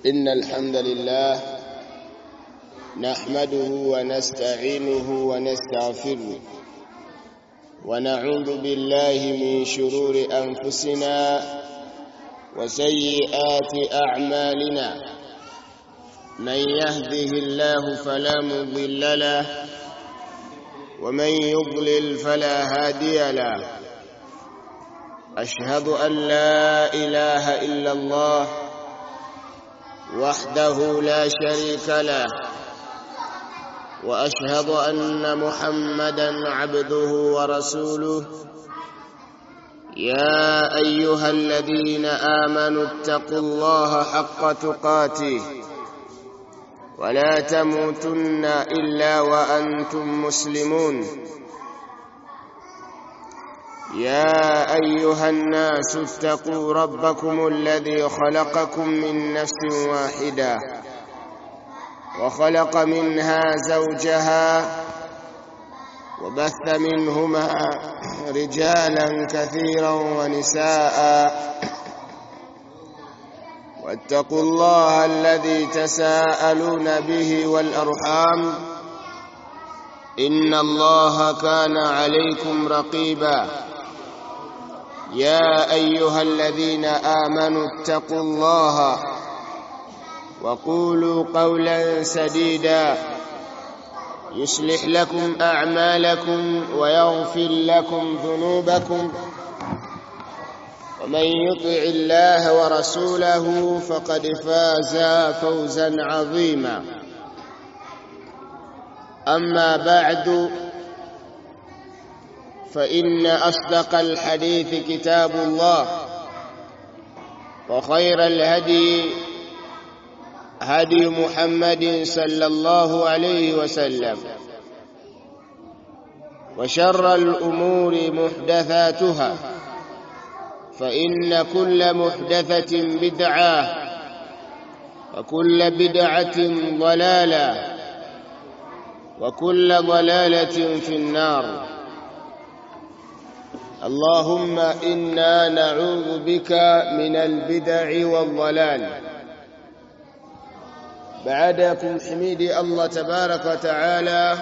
إن الحمد لله نحمده ونستعينه ونستغفره ونعوذ بالله من شرور أنفسنا وسيئات أعمالنا من يهده الله فلا مضل له ومن يضلل فلا هادي له أشهد أن لا إله إلا الله وحده لا شريك له وأشهد أن محمدا عبده ورسوله يا أيها الذين آمنوا اتقوا الله حق تقاته ولا تموتن إلا وأنتم مسلمون يا أيها الناس اتقوا ربكم الذي خلقكم من نفس واحدة وخلق منها زوجها وبث منهما رجالا كثيرا ونساء واتقوا الله الذي تساءلون به والأرحام إن الله كان عليكم رقيبا يا أيها الذين آمنوا اتقوا الله وقولوا قولا سديدا يصلح لكم أعمالكم ويغفر لكم ذنوبكم ومن يطع الله ورسوله فقد فاز فوزا عظيما أما بعد فإن أصدق الحديث كتاب الله وخير الهدي هدي محمد صلى الله عليه وسلم وشر الأمور محدثاتها فإن كل محدثة بدعة وكل بدعة ضلالة وكل ضلالة في النار اللهم إنا نعوذ بك من البدع والضلال بعدكم حميدي الله تبارك وتعالى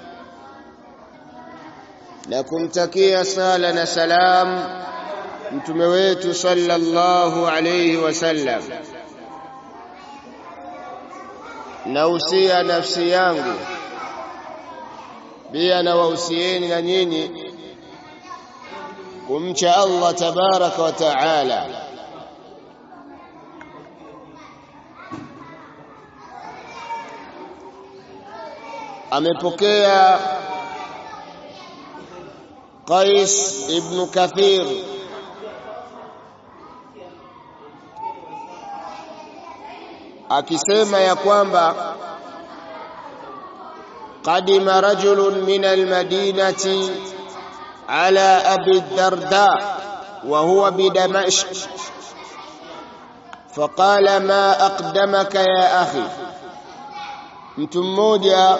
na kumtakia sala na salam mtume wetu sallallahu alayhi wasallam nausia nafsi yangu pia na wahusieni na nyinyi kumcha Allah tabaraka wa taala amepokea Qais ibn Kathir akisema ya kwamba qadima rajulun min almadinati ala abi darda wa huwa bidamashq faqala ma aqdamaka ya akhi mtu mmoja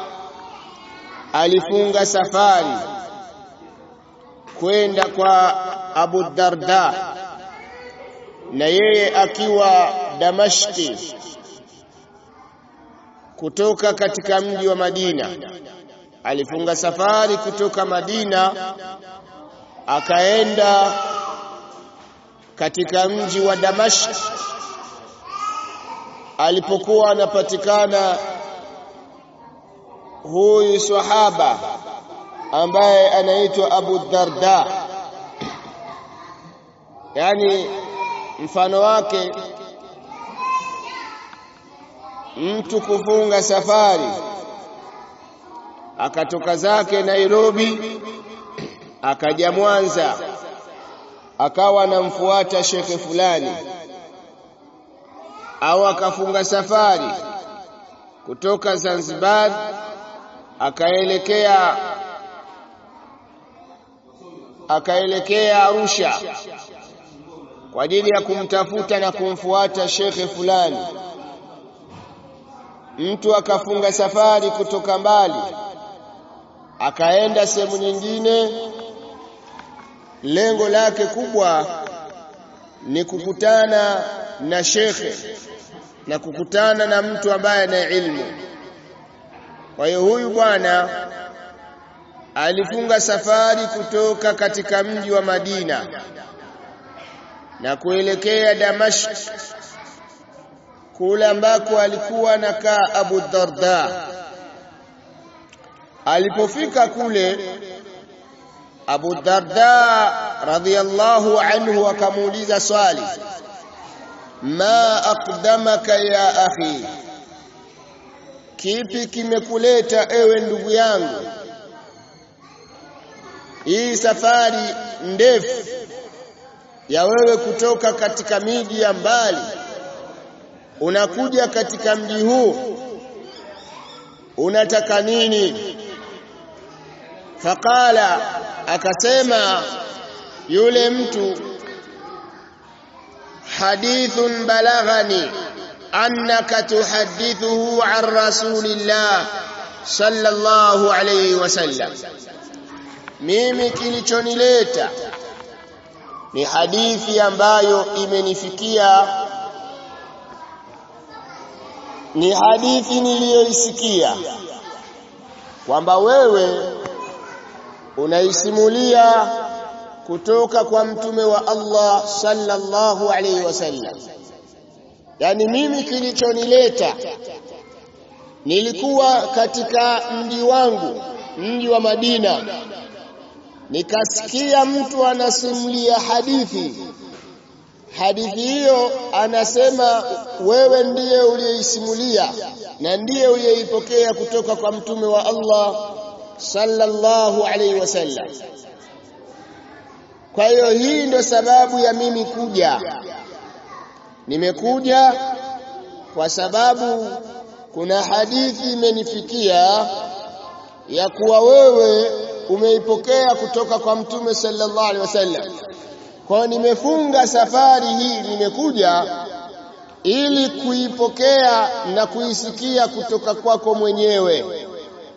alifunga safari kwenda kwa Abu Darda na yeye akiwa Damashki kutoka katika mji wa Madina alifunga safari kutoka Madina akaenda katika mji wa Damashq alipokuwa anapatikana huyu sahaba ambaye anaitwa Abu Darda yani mfano wake mtu kufunga safari akatoka zake Nairobi akaja Mwanza akawa anamfuata shekhe fulani au akafunga safari kutoka Zanzibar akaelekea akaelekea Arusha kwa ajili ya kumtafuta na kumfuata shekhe fulani mtu akafunga safari kutoka mbali akaenda sehemu nyingine lengo lake kubwa ni kukutana na shekhe na kukutana na mtu ambaye ana ilmu. Kwa hiyo huyu bwana alifunga safari kutoka katika mji wa Madina na kuelekea Damashq kule ambako alikuwa anakaa Abu Darda. Alipofika kule, Abu Darda radhiyallahu anhu akamuuliza swali, ma aqdamaka ya akhi, kipi kimekuleta ewe ndugu yangu hii safari ndefu ya wewe kutoka katika miji ya mbali unakuja katika mji huu unataka nini faqala akasema yule mtu hadithun balaghani annaka tuhaddithuhu an rasulillah sallallahu alayhi wasallam mimi kilichonileta ni hadithi ambayo imenifikia ni hadithi niliyoisikia kwamba wewe unaisimulia kutoka kwa mtume wa Allah sallallahu alaihi wasallam yani mimi kilichonileta nilikuwa katika mji wangu mji wa Madina nikasikia mtu anasimulia hadithi hadithi hiyo anasema wewe ndiye uliyeisimulia na ndiye uliyeipokea kutoka kwa mtume wa Allah sallallahu alaihi wasallam kwa hiyo hii ndio sababu ya mimi kuja nimekuja kwa sababu kuna hadithi imenifikia ya kuwa wewe umeipokea kutoka kwa mtume sallallahu alaihi wasallam kwa nimefunga safari hii nimekuja ili kuipokea na kuisikia kutoka kwako mwenyewe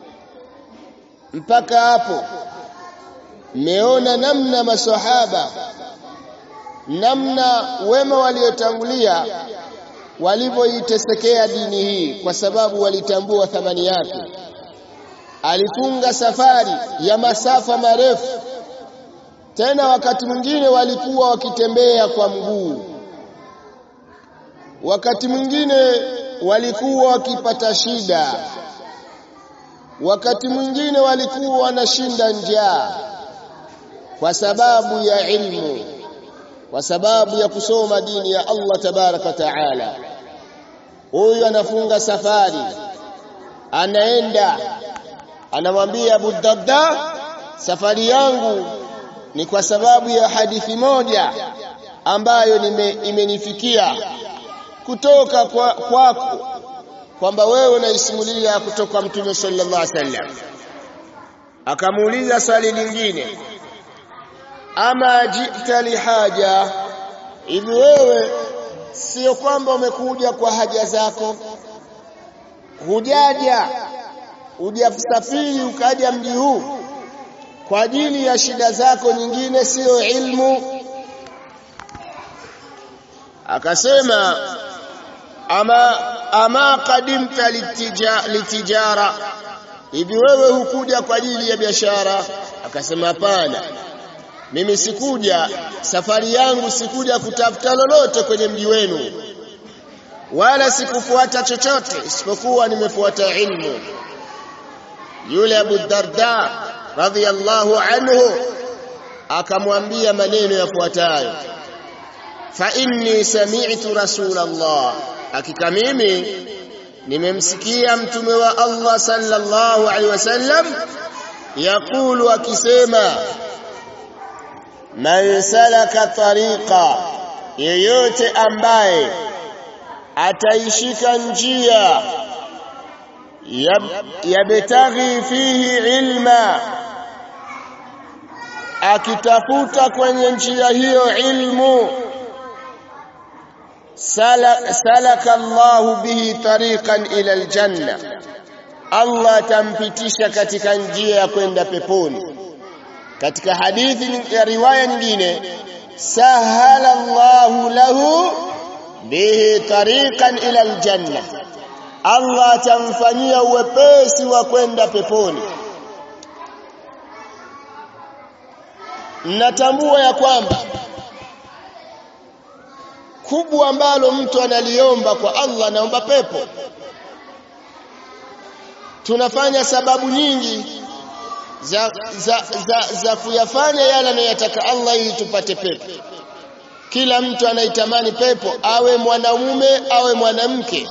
mpaka hapo mmeona namna maswahaba namna wema waliotangulia walivyoitesekea dini hii kwa sababu walitambua thamani yake alifunga safari ya masafa marefu tena wakati mwingine walikuwa wakitembea kwa mguu wakati mwingine walikuwa wakipata shida wakati mwingine walikuwa wanashinda njaa kwa sababu ya ilmu kwa sababu ya kusoma dini ya Allah tabaraka taala huyu anafunga safari anaenda anamwambia Abu Darda safari yangu ni kwa sababu ya hadithi moja ambayo nime, imenifikia kutoka kwa kwako kwamba wewe unaisimulia kutoka mtume sallallahu alaihi wasallam akamuuliza swali lingine ama jita lihaja hivi wewe sio kwamba umekuja kwa haja zako hujaja hujasafiri ukaja mji huu kwa ajili ya shida zako nyingine sio ilmu akasema ama ama kadimta litija, litijara hivi wewe hukuja kwa ajili ya biashara akasema hapana mimi sikuja safari yangu sikuja kutafuta lolote kwenye mji wenu wala sikufuata chochote isipokuwa nimefuata ilmu yule Abu Darda radhiyallahu anhu akamwambia maneno yafuatayo fa inni sami'tu rasulallah hakika mimi nimemsikia mtume wa Allah sallallahu alaihi wasallam yakulu akisema man salaka tariqa yeyote ambaye ataishika njia yabtaghi fihi ilma akitafuta kwenye njia hiyo ilmu salaka Allahu bihi tariqan ila aljanna Allah atampitisha katika njia ya kwenda peponi katika hadithi ya riwaya nyingine sahala Allahu lahu bihi tariqan ila aljanna Allah atamfanyia uwepesi wa kwenda peponi natambua ya kwamba kubwa ambalo mtu analiomba kwa Allah naomba pepo tunafanya sababu nyingi za, za, za, za kuyafanya yale anayotaka Allah ili tupate pepo kila mtu anaitamani pepo awe mwanamume awe mwanamke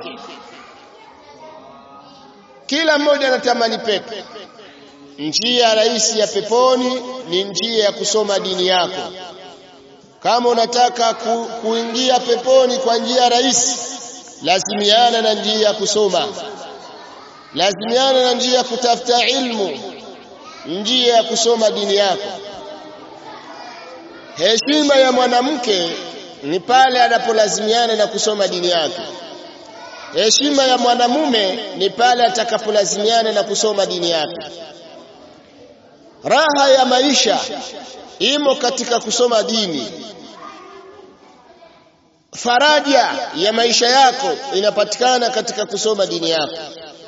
kila mmoja anatamani pepo njia rahisi ya peponi ni njia ya kusoma dini yako kama unataka ku, kuingia peponi kwa njia rahisi lazimiana na njia ya kusoma lazimiana na njia ya kutafuta ilmu njia ya kusoma dini yako heshima ya mwanamke ni pale anapolazimiana na kusoma dini yake heshima ya mwanamume ni pale atakapolazimiana na kusoma dini yake raha ya maisha imo katika kusoma dini faraja ya maisha yako inapatikana katika kusoma dini yako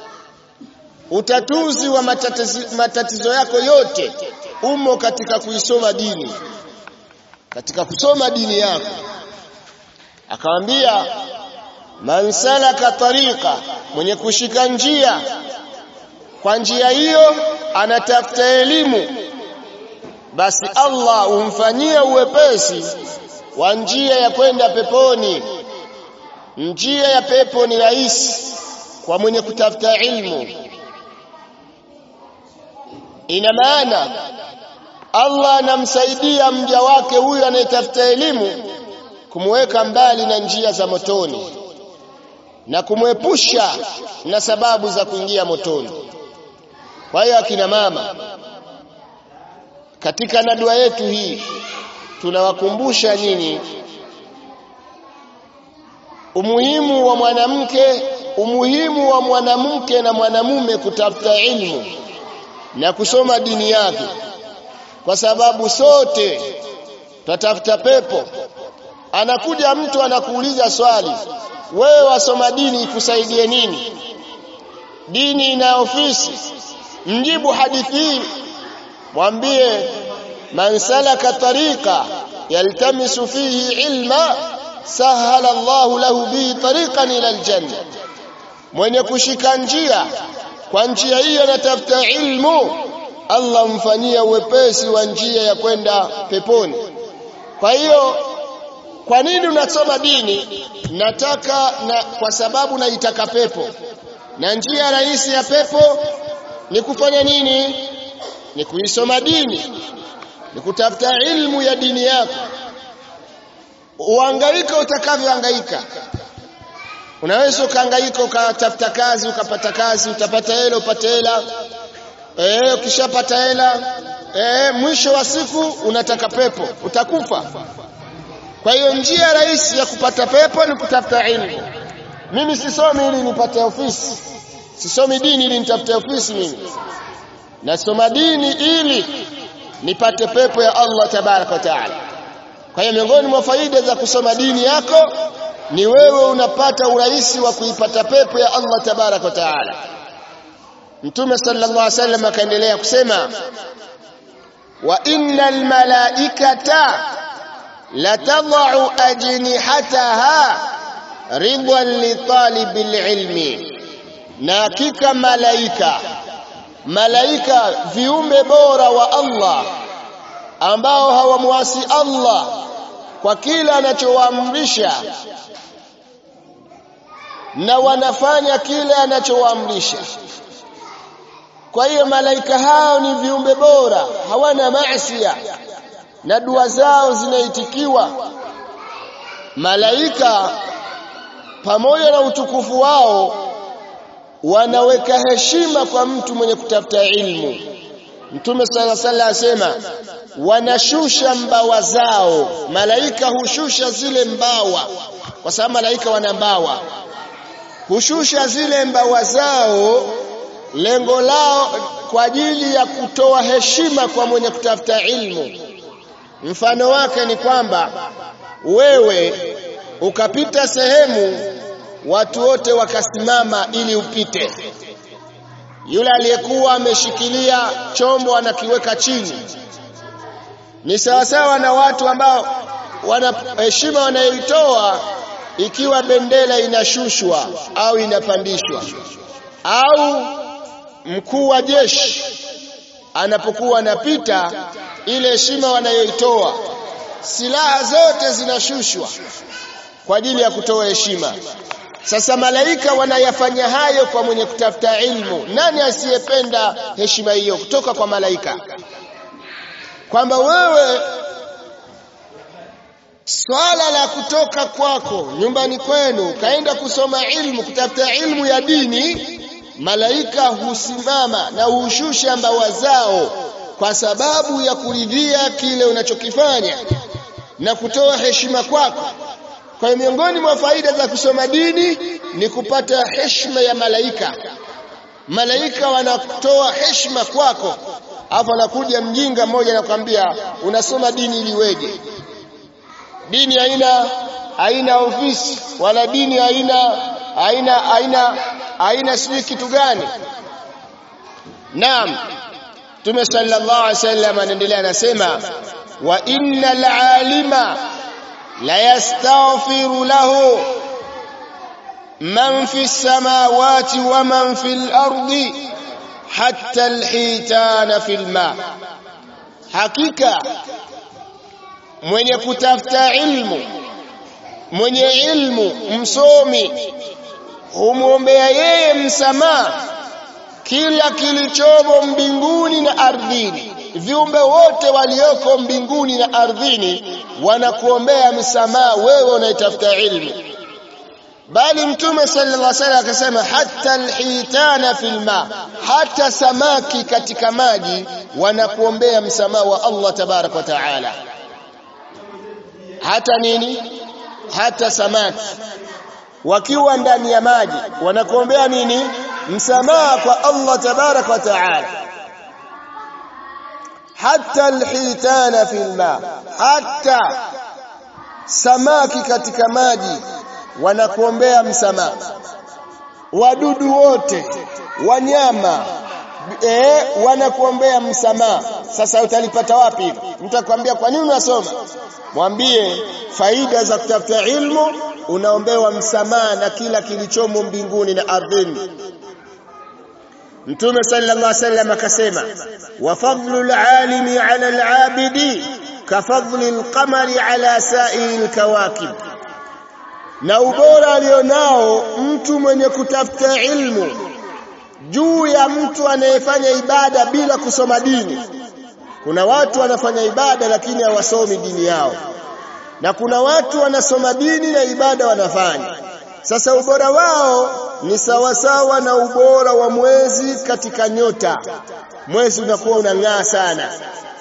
utatuzi wa matatizo, matatizo yako yote umo katika kuisoma dini katika kusoma dini yako akamwambia man salaka tariqa mwenye kushika njia kwa njia hiyo anatafuta elimu basi Allah umfanyie uwepesi wa njia ya kwenda peponi njia ya pepo ni rahisi kwa mwenye kutafuta ilmu ina maana Allah anamsaidia mja wake huyu anayetafuta elimu kumweka mbali na njia za motoni na kumwepusha na sababu za kuingia motoni kwa hiyo akina mama katika nadua yetu hii tunawakumbusha nyinyi umuhimu wa mwanamke umuhimu wa mwanamke na mwanamume kutafuta ilmu na kusoma dini yake kwa sababu sote tutafuta pepo anakuja mtu anakuuliza swali wewe wasoma dini ikusaidie nini dini ina ofisi mjibu hadithi hii mwambie man salaka tariqa yaltamisu fihi ilma sahala Allahu lahu bihi tariqan ila aljanna mwenye kushika njia kwa njia hiyo anatafuta ilmu Allah mfanyia uwepesi wa njia ya kwenda peponi kwa hiyo kwa nini unasoma dini nataka na kwa sababu naitaka pepo na njia rahisi ya pepo ni kufanya nini ni kuisoma dini ni kutafuta ilmu ya dini yako uhangaika utakavyohangaika unaweza ukahangaika ukatafuta kazi ukapata kazi utapata hela upate hela eh ukishapata hela eh mwisho wa siku unataka pepo utakufa kwa hiyo njia rahisi ya kupata pepo ni kutafuta ilmu mimi sisomi ili nipate ofisi sisomi dini ili nitafute ofisi mimi nasoma dini ili nipate pepo ya Allah tabaraka wa taala kwa hiyo miongoni mwa faida za kusoma dini yako ni wewe unapata urahisi wa kuipata pepo ya Allah tabaraka wa taala Mtume sallallahu alaihi wasallam akaendelea kusema wa innal malaikata latadau ajnihataha ridwan li talibil ilmi na hakika malaika malaika viumbe bora wa Allah ambao hawamwasi Allah kwa kila anachowaamrisha na wanafanya kile anachowaamrisha kwa hiyo malaika hao ni viumbe bora hawana maasiya na dua zao zinaitikiwa malaika pamoja na utukufu wao wanaweka heshima kwa mtu mwenye kutafuta ilmu Mtume sala sala asema wanashusha mbawa zao malaika hushusha zile mbawa kwa sababu malaika wana mbawa hushusha zile mbawa zao lengo lao kwa ajili ya kutoa heshima kwa mwenye kutafuta ilmu mfano wake ni kwamba wewe ukapita sehemu watu wote wakasimama ili upite yule aliyekuwa ameshikilia chombo anakiweka chini ni sawasawa na watu ambao wana heshima wanayoitoa ikiwa bendera inashushwa au inapandishwa au mkuu wa jeshi anapokuwa anapita ile heshima wanayoitoa silaha zote zinashushwa kwa ajili ya kutoa heshima sasa malaika wanayafanya hayo kwa mwenye kutafuta ilmu nani asiyependa heshima hiyo kutoka kwa malaika kwamba wewe swala la kutoka kwako nyumbani kwenu kaenda kusoma ilmu kutafuta ilmu ya dini malaika husimama na hushusha mbawa zao kwa sababu ya kuridhia kile unachokifanya na kutoa heshima kwako kwa hiyo miongoni mwa faida za kusoma dini ni kupata heshima ya malaika malaika wanatoa heshima kwako alafu anakuja mjinga mmoja anakuambia unasoma dini ili weje dini haina haina ofisi wala dini haina haina haina haina sijui kitu gani naam Mtume sallallahu alaihi wasallam anaendelea anasema wa innal alima la yastaghfiru lahu man fi samawati wa man fil ardi hatta alhitana fil ma hakika mwenye kutafuta ilmu mwenye ilmu msomi humwombea yeye msamaha kila kilichomo mbinguni na ardhini viumbe wote walioko mbinguni na ardhini wanakuombea msamaha wewe unaitafuta ilmu bali mtume sallallahu alaihi wasallam akasema hata alhitana fil ma hata samaki katika maji wanakuombea msamaha wa Allah tabarak wa taala hata nini hata samaki wakiwa ndani ya maji wanakuombea nini msamaha kwa Allah tabarak wa taala hata alhitana fil ma hata samaki katika maji wanakuombea msamaha wadudu wote wanyama eh wanakuombea msamaha sasa utalipata wapi mtu akwambia kwa nini unasoma mwambie faida za kutafuta ilmu unaombewa msamaha na kila kilichomo mbinguni na ardhini Mtume sallallahu alaihi wasallam akasema wa fadlu alimi ala alabidi ka fadli alqamari ala sa'il kawakib na ubora alionao mtu mwenye kutafuta ilmu juu ya mtu anayefanya ibada bila kusoma dini kuna watu wanafanya ibada lakini hawasomi dini yao na kuna watu wanasoma dini na ibada wanafanya sasa ubora wao ni sawasawa na ubora wa mwezi katika nyota mwezi unakuwa unang'aa sana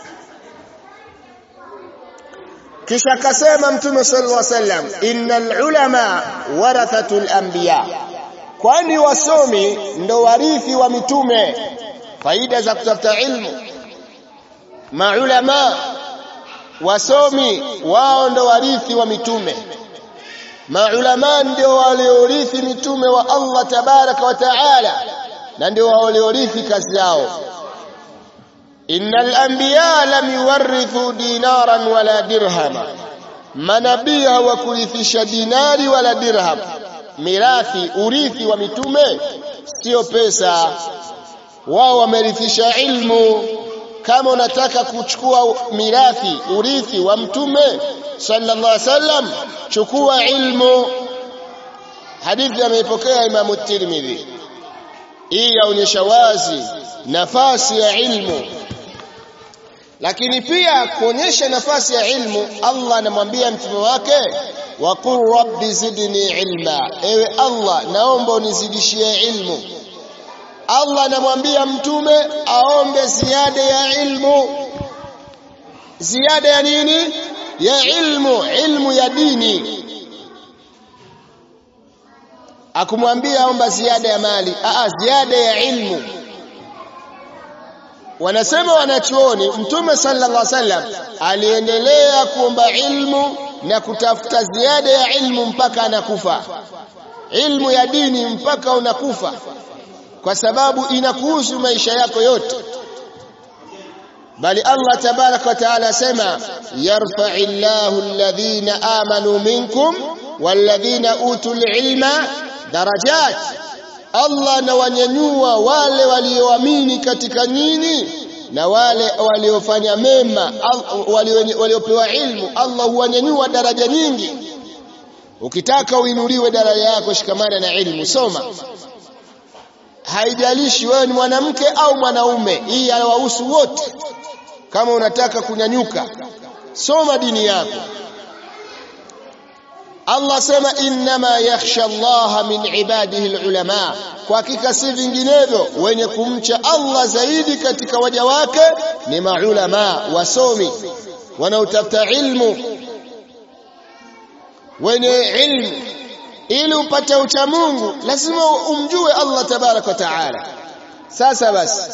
kisha akasema mtume sallallahu alaihi wasallam innal ulama warathatul anbiya kwani wasomi ndo warithi wa mitume faida za kutafuta ilmu maulama wasomi wao ndo warithi wa mitume maulama ndio waliorithi mitume wa Allah tabaraka wa taala na ndio waliorithi kazi yao innal anbiya lam yuwarithu dinaran wala dirhama manabii hawakurithisha dinari wala dirham mirathi urithi wa mitume sio pesa wao wamerithisha ilmu kama unataka kuchukua mirathi urithi wa mtume sallallahu alaihi wasallam chukua ilmu hadithi ameipokea Imam Tirmidhi hii yaonyesha wazi nafasi ya ilmu lakini pia kuonyesha nafasi ya ilmu Allah anamwambia mtume wake waqul rabbi zidni ilma ewe Allah naomba unizidishie ilmu Allah anamwambia mtume aombe ziada ya ilmu ziada ya nini ya ilmu ilmu ya dini akumwambia omba ziada ya mali aa ziada ya ilmu wanasema wanachuoni mtume sallallahu alaihi wasallam aliendelea kuomba ilmu na kutafuta ziada ya ilmu mpaka anakufa ilmu ya dini mpaka unakufa kwa sababu inakuhusu maisha yako yote bali Allah tabaraka wa taala asema yarfa'u Allahu alladhina amanu minkum walladhina utul ilma darajat Allah anawanyanyua wale walioamini katika nyinyi na wale waliofanya mema waliopewa ilmu Allah huwanyanyua daraja nyingi ukitaka uinuliwe daraja yako shikamana na ilmu soma haijalishi wewe ni mwanamke au mwanaume hii yawahusu wote kama unataka kunyanyuka soma dini yako Allah sema innama yakhsha Allah min ibadihi alulama kwa hakika si vinginevyo wenye kumcha Allah zaidi katika waja wake ni maulama wasomi wanaotafuta ilmu wenye ilmu ili upate ucha Mungu lazima umjue Allah tabaraka wa taala sasa basi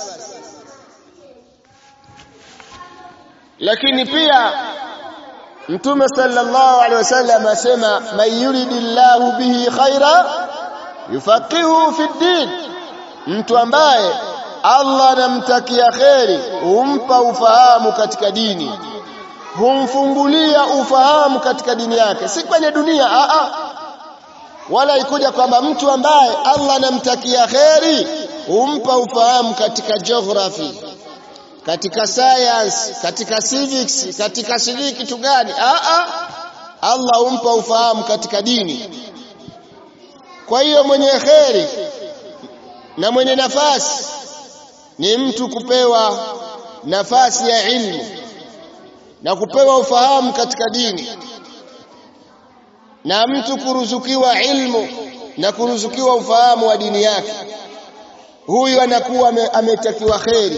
lakini pia Mtume sallallahu alaihi wasallam asema man yuridillahu bihi khaira yufaqihu fi din mtu ambaye Allah anamtakia kheri humpa ufahamu katika dini humfungulia ufahamu katika dini yake si kwenye dunia a a wala ikuja kwamba mtu ambaye Allah anamtakia kheri humpa ufahamu katika geography katika science katika civics katika sijui kitu gani a a Allah humpa ufahamu katika dini kwa hiyo mwenye kheri na mwenye nafasi ni mtu kupewa nafasi ya ilmu na kupewa ufahamu katika dini na mtu kuruzukiwa ilmu na kuruzukiwa ufahamu wa dini yake huyu anakuwa ametakiwa kheri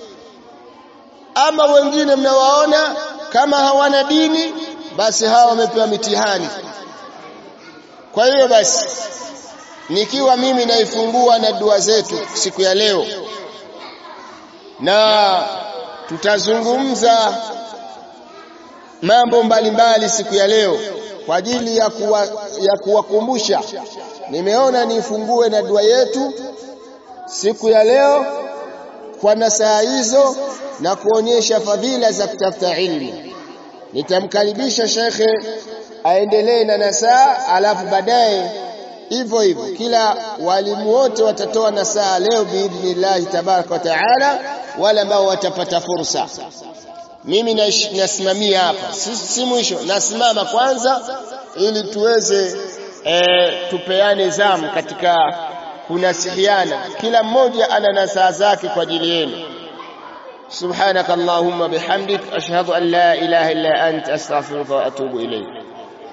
ama wengine mnawaona kama hawana dini basi hawa wamepewa mitihani kwa hiyo basi nikiwa mimi naifungua na dua zetu siku ya leo na tutazungumza mambo mbalimbali siku ya leo kwa ajili ya kuwa, ya kuwakumbusha nimeona nifungue na dua yetu siku ya leo kwa nasaha hizo na kuonyesha fadhila za kutafuta ilmu nitamkaribisha shekhe aendelee na nasaha alafu baadaye hivyo hivyo kila walimu wote watatoa nasaha leo biidhnillahi tabaraka wa taala wale ambao watapata fursa mimi nasimamia hapa si, si mwisho nasimama kwanza ili tuweze e, tupeane zamu katika kunasihiana kila mmoja ana nasaha zake kwa ajili yenu سبحانك اللهم بحمدك أشهد أن لا إله إلا أنت أستغفرك وأتوب إليك